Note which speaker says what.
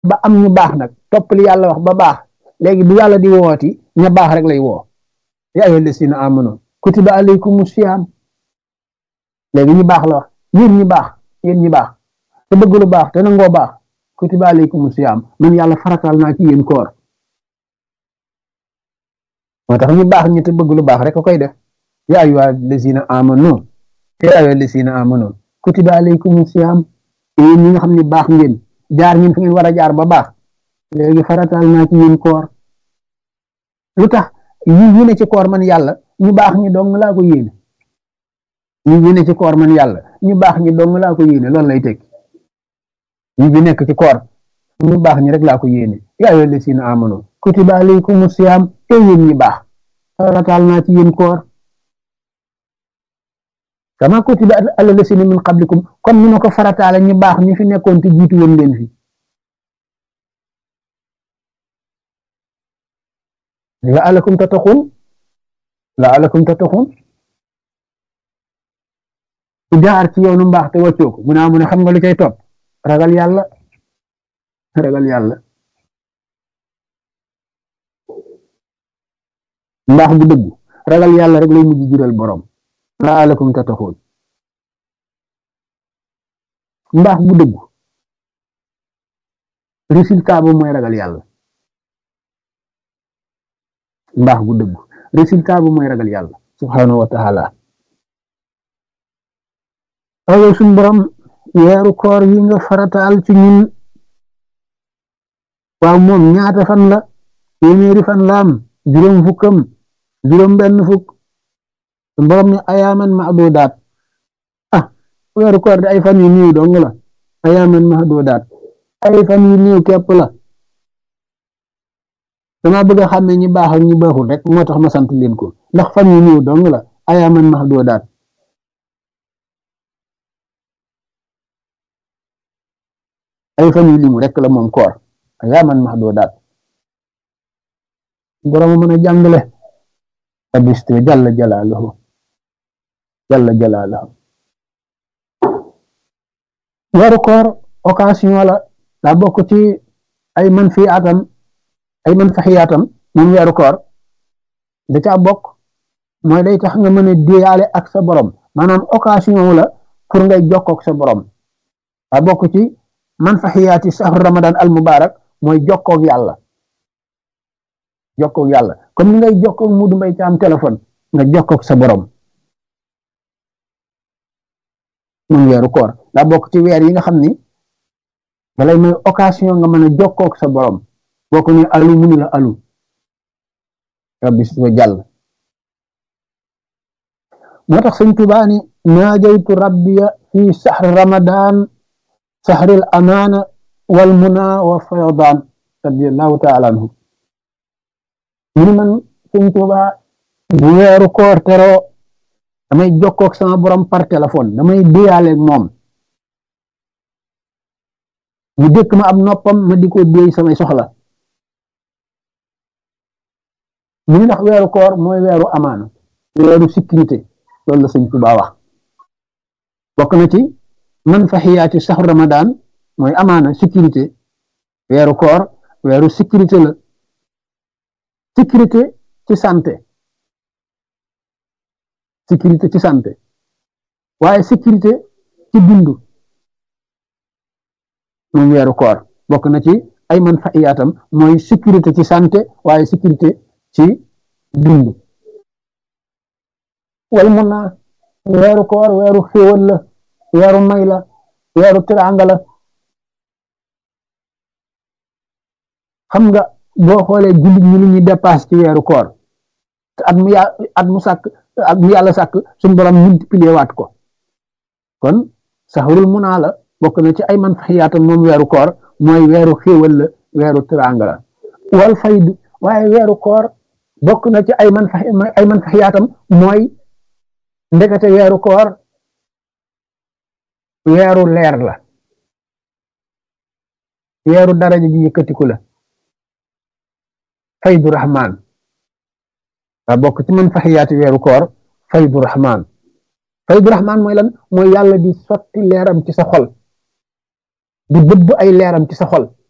Speaker 1: ba am ñu baax nag topp li yàlla wax ba baax léegi bu yàlla di wooti ña baax rek lay woo yaa ayyuha llazina amanu kutiba alaykumu siyaam léegi ñu baax la wax yéen ñi baax yéen ñi baax te bëgg lu baax te nangoo baax kutiba alaykumu siyaam man yàlla faratal naa ci yéen koor moo tax ñu baax ñi te bëgg lu baax rek a koy def yaa ayyuha llazina amanu yaa ayyuha llazina amanu kutiba alaykumu siyaam yéen ñi nga xam ne baax ngeen jaar ngeen fi ngeen war a jaar ba baax léegi faratal naa ci yéen koor lu tax yi yi ne ci koor man yàlla ñu baax ñi dong laa ko yéene yi yi ne ci koor man yàlla ñu baax ñi dong laa ko yéene loolu lay tekki yi bi nekk ci koor ñu baax ñi rek laa ko yéene yaa ayyuha llazina amanu kutiba alaykumu siyaam te yéen ñi baax faratal naa ci yéen koor kama kutiba ala lasina min qablikum comme ni ma ko farataale ñu baax ñu fi nekkoon te jiitu woon leen fi laalakum tattaxun laalakum tattaxun ku jaar ci yoonu mbaax te wàccoo ko mu naa mu ne xam nga lu cay topp ragal yàlla ragal yàlla mbaax bu dëgg ragal yàlla rek lay mujj jural borom laalakum tattaxun mbaax bu dëgg résultat ba mooy ragal yàlla mbaax bu dëgg résultat ba mooy ragal yàlla subhanahu wa taala ayow suñ borom weeru koor yi nga farataal ci ñun waaw moom ñaata fan la téeméeri fan la am juróom fukkam juróom benn fukk suñ borom ne ayaaman mahdudaat ah weeru koor di ay fan yu néew dong la ayaaman mahdudaat ay fan yu néew képp la dama bëgg a xàmme ñi baax ak ñi baaxul rek moo tax ma sant leen ko ndax fan yu néew dong la ayaaman mahdudaat ay fan yu limu rek la moom koor ayaaman mahdudaat borom mën a jàngale rabiste jalla jalaaluhu jalla jalaaluhu weeru koor occasion la daa bokk ci ay man fi atam ay man faxiyaatam moom weeru koor da caa bokk mooy day tax nga mën a déyaale ak sa borom maanaam occasion la pour ngay jokkook sa borom daa bokk ci man faxiyaati sahru ramadan al mubarak mooy jokkook yàlla jokkook yàlla comme ni ngay jokkook mudu mbay ci am téléphone nga jokkook sa borom moom weeru koor daa bokk ci weer yi nga xam ni dalay may occasion nga mën a jokkook sa borom boo ko ne alu munu la alu rabbi si jàll moo tax sëñ Tuubaa ni naajaytu rabbiya fi saxri ramadan saxril amaana wal muna wa faydaan radiallahu taala anhu mu ni man sëñ Tuubaa bu weeru koor teroo damay jokkook sama borom par téléphone damay déyaaleeg moom mu dëkk ma ab noppam ma di ko déy samay soxla mu ni ndax weeru koor mooy weeru amaana weeru sécurité loolu la sëñ Tuubaa wax bokk na ci man faxiyaati saxu ramadan mooy amaana sécurité weeru koor weeru sécurité la sécurité ci santé sécurité ci santé waaye sécurité ci dund moom weeru koor bokk na ci ay man faxiyaatam mooy sécurité ci santé waaye sécurité ci dund wal mun naa weeru koor weeru xéewal la weeru may la weeru tiraanga la xam nga boo xoolee jullit ñi lu ñuy dépasse ci weeru koor te at mu yà at mu sàkk at mu yàlla sàkk suñu borom multiplier waat ko kon saxarul munaa la bokk na ci ay man faxiyaatam moom weeru koor mooy weeru xéewal la weeru tiraanga la wal fayd waaye weeru koor bokk na ci ay man fa ay man faxiyaatam mooy ndekete weeru koor weeru leer la weeru daraja ji yëkkatiku la faydu rahman waa bokk ci man faxiyaati weeru koor faydu rahman faydu rahman mooy lan mooy yàlla di sotti leeram ci sa xol di bëbb ay leeram ci sa xol